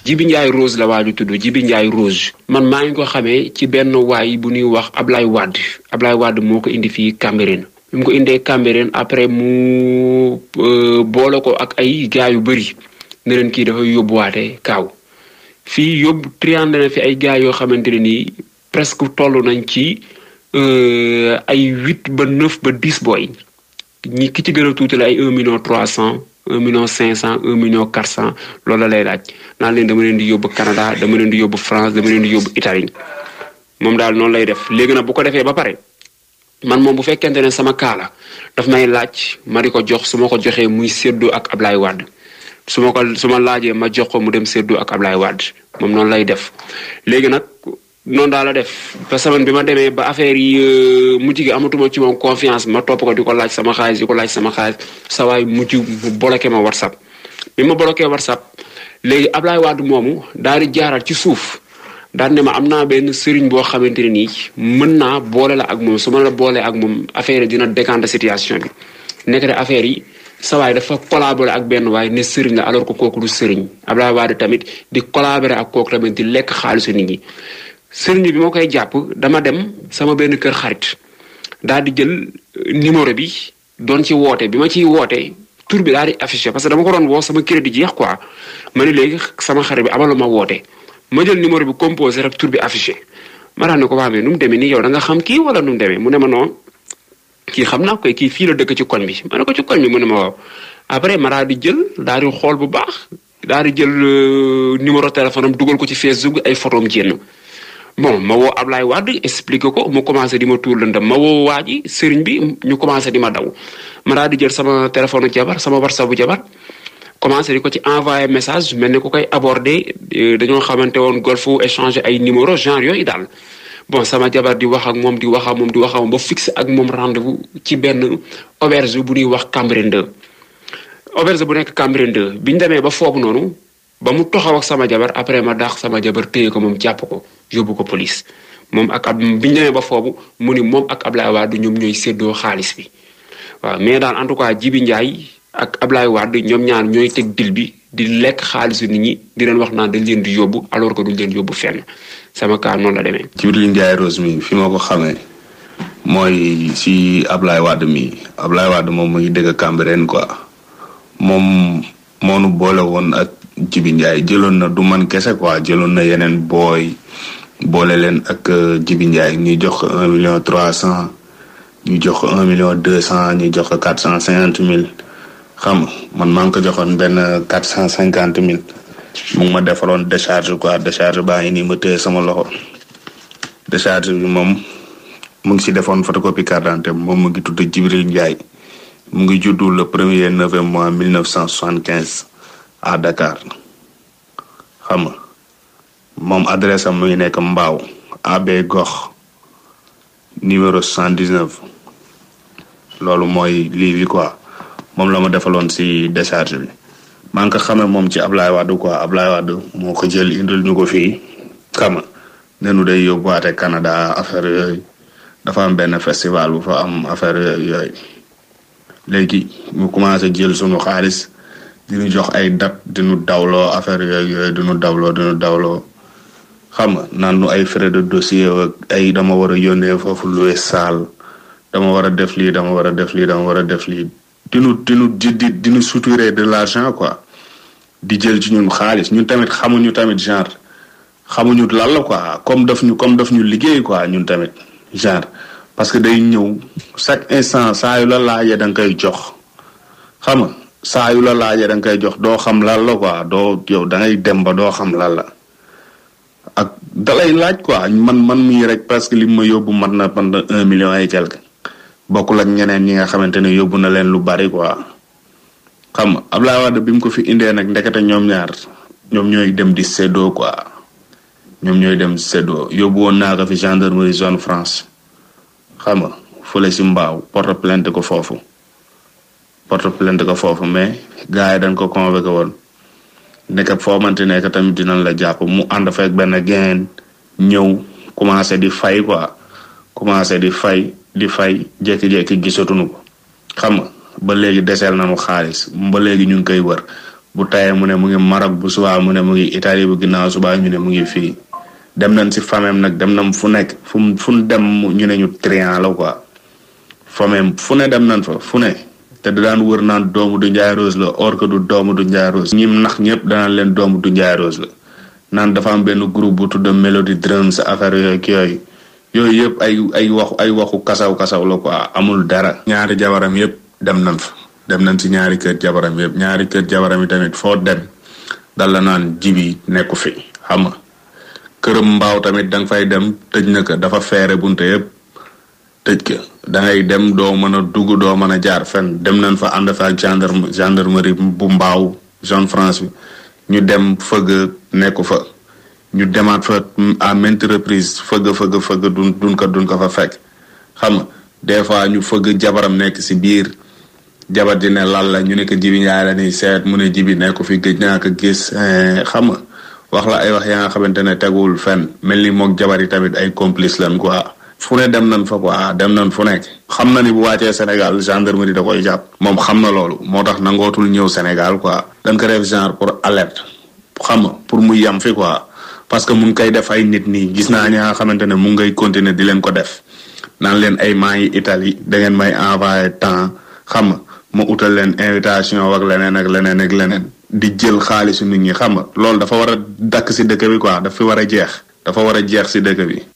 Jibi Ndiaye Rose la waaju tudd Jibi Ndiaye Rose man maa ngi ko xamee ci benn waay bu ñuy wax Ablaye Wade Ablaye Wade moo ko indi fii Cambérène bi mu ko indee Cambérène après mu boole ko ak ay gars yu bëri ne leen kii dafay yóbbuwaate kaaw fii yóbbu triande na fi ay gars yoo xamante ne nii presque toll nañ ci ay huit ba neuf ba dix booy ñi ki ci gën a tuuti la ay un million trois cent un million cinq cent un million quatre cent loolu la lay laaj naan leen dama leen di yóbbu Canada dama leen di yóbbu France dama leen di yóbbu Italie moom daal noonu lay def léegi nag bu ko defee ba pare man moom bu fekkente ne sama kaala daf may laaj ma di ko jox su ma ko joxee muy séddoo ak Ablaye Wade su ma ko su ma laajee ma jox ko mu dem séddoo ak Ablaye Wade moom noonu lay def léegi nag noonu daal la def ba semaine bi ma demee ba affaire yi mujj gi amatuma ci moom confiance ma topp ko di ko laaj sama xaalis di ko laaj sama xaalis sa waay mujj mu bloqué ma whatsapp bi ma bloqué whatsapp léegi Ablaye Wade moomu daal di jaaral ci suuf daal ne ma am naa benn sëriñ boo xamante ne nii mën naa boole la ak moom su ma la boolee ak moom affaire yi dina décanter situation bi nekk de affaire yi sa waay dafa collaborer ak benn waay ne sëriñ la alors que kooku du sëriñ Ablaye Wade tamit di collaborer ak kooku tamit di lekk xaalisu nit ñi. sëriñ bi ma koy jàpp dama dem sama benn kër xarit daal di jël numéro bi doon ci woote bi ma ciy woote tur bi daal di affiché parce que dama ko doon woo sama crédit jeex quoi ma ne léegi sama xarit bi amalu ma woote ma jël numéro bi composé rek tur bi affiché ma daal ne ko waa mais nu mu demee nii yow da nga xam kii wala nu mu demee mu ne ma non kii xam naa koy kii fii la dëkk ci koñ bi ma ne ko ci koñ bi mu ne ma waaw après ma daal di jël daal di xool bu baax daal di jël numéro téléphone am dugal ko ci Facebook ay photo am jénn bon ma woo Ablaye Wade expliqué ko mu commencé di ma tuur lëndam ma woo waa ji sëriñ bi ñu commencé di ma daw ma daal di jël sama téléphone jabar sama whatsapp bu jabar commencé di ko ci envoyé message mel ni ko koy abordé dañoo xamante woon golf échanger ay numéro genre yooyu daal bon sama jabar di wax ak moom di wax ak moom di wax ak moom ba fixé ak moom rendez-vous ci benn auberge bu ñuy wax Cambérène 2 auberge bu nekk Cambérène 2 bi ñu demee ba foofu noonu ba mu toxaw ak sama jabar après ma daax sama jabar téye ko moom jàpp ko yóbbu ko police moom ak ab bi ñu demee ba foofu mu ni moom ak Ablaye Wade ñoom ñooy séddoo xaalis bi waaw mais daal en tout cas Jibi Ndiaye ak Ablaye Wade ñoom ñaar ñooy teg dil bi di lekk xaalisu nit ñi di leen wax naan dañ leen di yóbbu alors que duñ leen yóbbu fenn sama cas noonu la demee. Jibril Ndiaye Rose mi fi ma ko xamee mooy si Ablaye Wade mi Ablaye Wade moom mu ngi dëgg Cambérène quoi moom moo nu boole woon ak. Jibi Ndiaye jëloon na du man kese quoi jëloon na yeneen booy boole leen ak Jibi Ndiaye ñu jox ko un million trois cent ñu jox ko un million deux cent ñu jox ko quatre cent cinquante mille xam man maa ngi ko joxoon benn quatre cent cinquante mille mu ngi ma defaloon décharge quoi décharge baa ngi nii ma téye sama loxo décharge bi moom mu ngi si defoon photocopie carte d'identité moom mu ngi tudd Jibril Ndiaye mu ngi juddu le premier novembre mois mille neuf cent soixante quinze à Dakar xam nga moom adresse am mu ngi nekk Mbaaw AB Gox numéro 79 loolu mooy lii bi quoi moom la ma defaloon si décharge bi maa ngi ko xamee moom ci Ablaye Wade quoi Ablaye Wade moo ko jël indil ñu ko fii xam nga nenu day yóbbuwaate Canada affaire yooyu dafa am benn festival bu fa am affaire yooyu léegi mu commencé jël sunu xaalis diñu jox ay date diñu dawloo affaire yooyu yooyu diñu dawloo diñu dawloo xam nga naan nu ay frais de dossier ak ay dama war a yónnee foofu loué salle dama war a def lii dama war a def lii dama war a def lii dinu dinu di di dinu suturé de l'argent quoi di jël ci ñun xaalis ñun tamit xamuñu tamit genre xamuñu lan la quoi comme daf ñu comme daf ñu liggéey quoi ñun tamit genre parce que day ñëw chaque instant saa yu la laajee da nga koy jox xam nga saa yu la laajee da nga koy jox doo xam lan la quoi doo yow da ngay dem ba doo xam lan la ak dalay laaj quoi man man mii rek parce que li ma yóbbu mat na pendant un million et quelque bokkul ak ñeneen ñi nga xamante ne yóbbu na leen lu bari quoi xam nga Ablaye Wade bi mu ko fi indee nag ndekete ñoom ñaar ñoom ñooy dem di séddoo quoi ñoom ñooy dem di séddoo yóbbu woon naa ko fi gendarmerie zone France xam nga fële si mbaaw porte plainte ko foofu porte plainte ko foofu mais gars yi dañ ko convoqué woon nekk foo mante nekk tamit dinañ la jàpp mu ànd fekk benn gain ñëw commencé di fay quoi commencé di fay di fay jékki-jékki gisatuñu ko xam nga ba léegi deseel nañu xaalis ba léegi ñu ngi koy wër bu tayee mu ne mu ngi Maroc bu subaa mu ne mu ngi Italie bu ginnaaw subaa ñu ne mu ngi fii dem nañ si famem nag dem nañ fu nekk fu mu fu dem ñu ne ñu trian la quoi famem fu ne dem nañ fa fu ne te da daan wër naan doomu du Ndiaye Rose la or que du doomu du Ndiaye Rose ñim nax ñëpp danaan leen doomu du Ndiaye Rose la naan dafa am benn groupe bu tudd Melody Drums affaire yooyu ak yooyu yooyu yëpp ay ay waxu ay waxu kasaw kasaw la quoi amul dara. ñaari jabaram yëpp dem nañ fa dem nañ si ñaari kër jabaram yëpp ñaari kër jabaram yi tamit foo dem dal la naan jibi nekku fi xam nga këram mbaaw tamit da nga fay dem tëj na ko dafa feere bunte yëpp tëj ko da ngay dem doo mën a dugg doo mën a jaar fenn dem nañ fa ànd fa ak gendarme gendarmerie bu mbaaw zone France bi ñu dem fëgg nekku fa ñu demaat fa à maintes reprises fëgg fëgg fëgg duñ duñ ko duñ ko fa fekk xam nga des fois ñu fëgg jabaram nekk si biir jabar ji ne lan la ñu ne ko jibi njaay la ni seet mu ne jibi nekku fi gëj naa ko gis xam nga wax la ay wax yaa nga xamante ne teguwul fenn mel ni mook jabar yi tamit ay complice lan quoi fu ne dem nañ fa quoi dem nañ fu nekk xam na ni bu wàccee Sénégal gendarmerie da koy jàpp moom xam na loolu moo tax nangootul ñëw Sénégal quoi dañ ko def genre pour alerte xam nga pour mu yam fi quoi parce que mu ngi koy def ay nit nii gis naa ñaa nga xamante ne mu ngay continuer di leen ko def naan leen ay maa yi Italie da ngeen may envoyé temps xam nga ma utal leen invitation ak leneen ak leneen ak leneen di jël xaalisu nit ñi xam nga loolu dafa war a dakk si dëkk bi quoi dafa war a jeex dafa war a jeex si dëkk bi